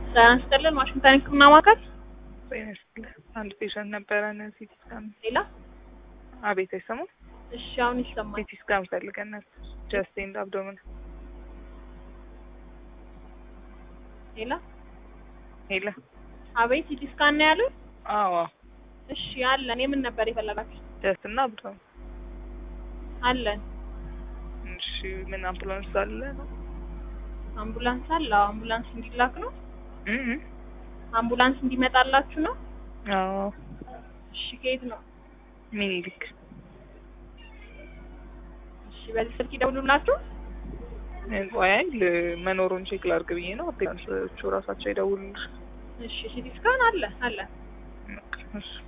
ጤና ይስጥልን ዋሽንግተን ህክምና ማዕከል ጤና ይስጥልኝ። አንድ ፔሸንት ነበረን ሲቲ ስካን። ሌላ አቤት አይሰማም። እሺ አሁን ይሰማል ሲቲ ስካን ፈልገን ነበር። ጀስት ኤንድ አብዶምን። ሌላ ሄለ አቤት ሲቲ ስካን ነው ያሉት አዎ እሺ አለን የምን ነበር የፈለጋችሁ ጀስት እና አብዶምን። አለን እሺ ምን አምቡላንስ አለ ነው? አምቡላንስ አለ አዎ አምቡላንስ እንዲላክ ነው እህ አምቡላንስ እንዲመጣላችሁ ነው አዎ እሺ ከየት ነው ሚኒሊክ እሺ በዚህ ስልክ ይደውሉላችሁ ቆይ መኖሩን ቼክ ላድርግ ብዬ ነው። አምቡላንሶቹ ራሳቸው ይደውሉልሽ። እሺ ሲቲ ስካን አለ አለ እሺ